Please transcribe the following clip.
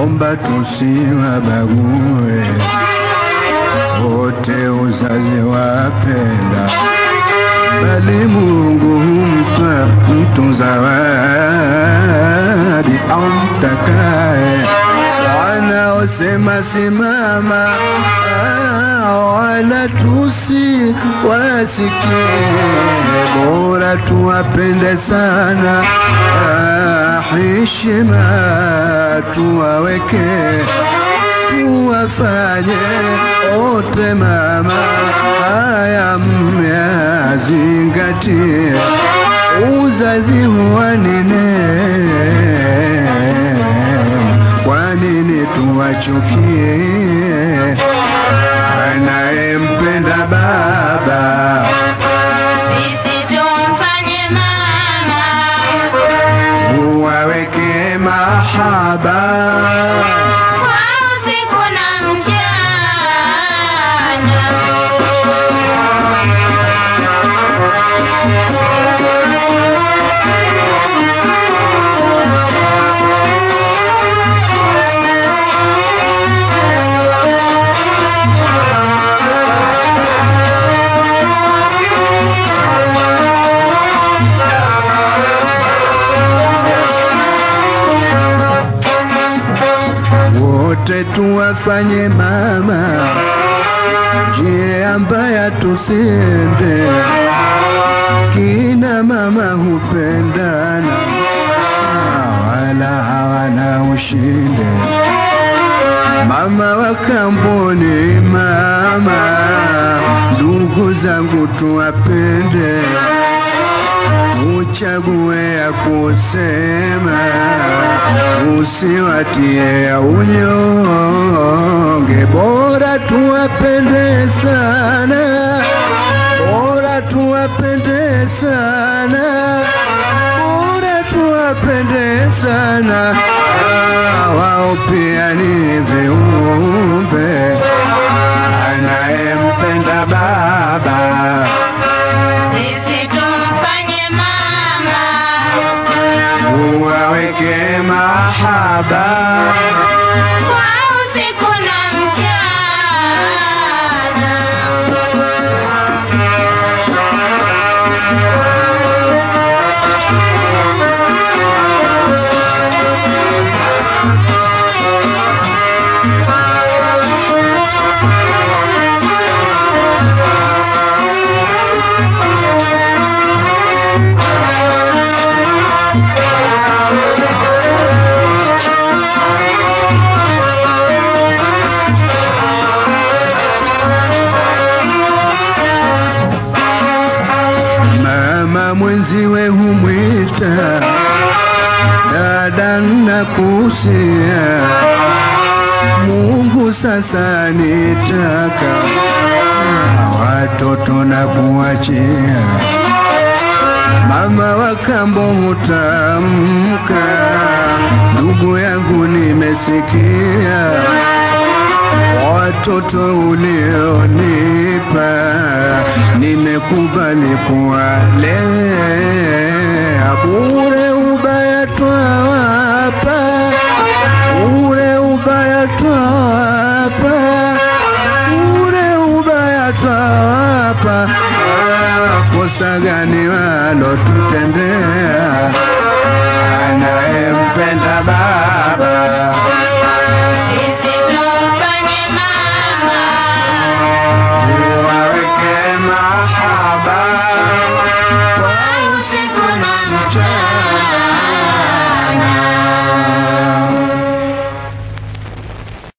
naomba tusiwabague wote, uzazi wapenda, bali Mungu humpa mtu zawadi amtakaye. Wanaosema simama, ah, wala tusi wasikie, bora tuwapende sana, ah, heshima tuwaweke tuwafanye wote mama, haya myazingatie, uzazi huwa ni neema, kwa nini tuwachukie? Anayempenda baba Sisi tumfanye mama, uwaweke mahaba kwa usiku na mchana. wote tuwafanye mama, njia mbaya tusiende. Kina mama hupendana wala hawana ushinde. Mama wa kamboni, mama, ndugu zangu tuwapende uchague ya kusema, usiwatie ya unyonge. Bora tuwapende sana, bora tuwapende sana, bora tuwapende sana. Ah, Wao pia ni viumbe, anayempenda baba Sisi tumfanye mama, uwaweke mahaba kwa usiku na mchana. mama mwenziwe humwita dada na kusia Mungu sasa nitaka watoto na kuachia mama wa kambo hutamka ndugu yangu nimesikia watoto ulionipa nimekubali kuwalea bure ubaya twawapa bure ubaya twawapa bure ubaya twawapa kosa gani walotutendea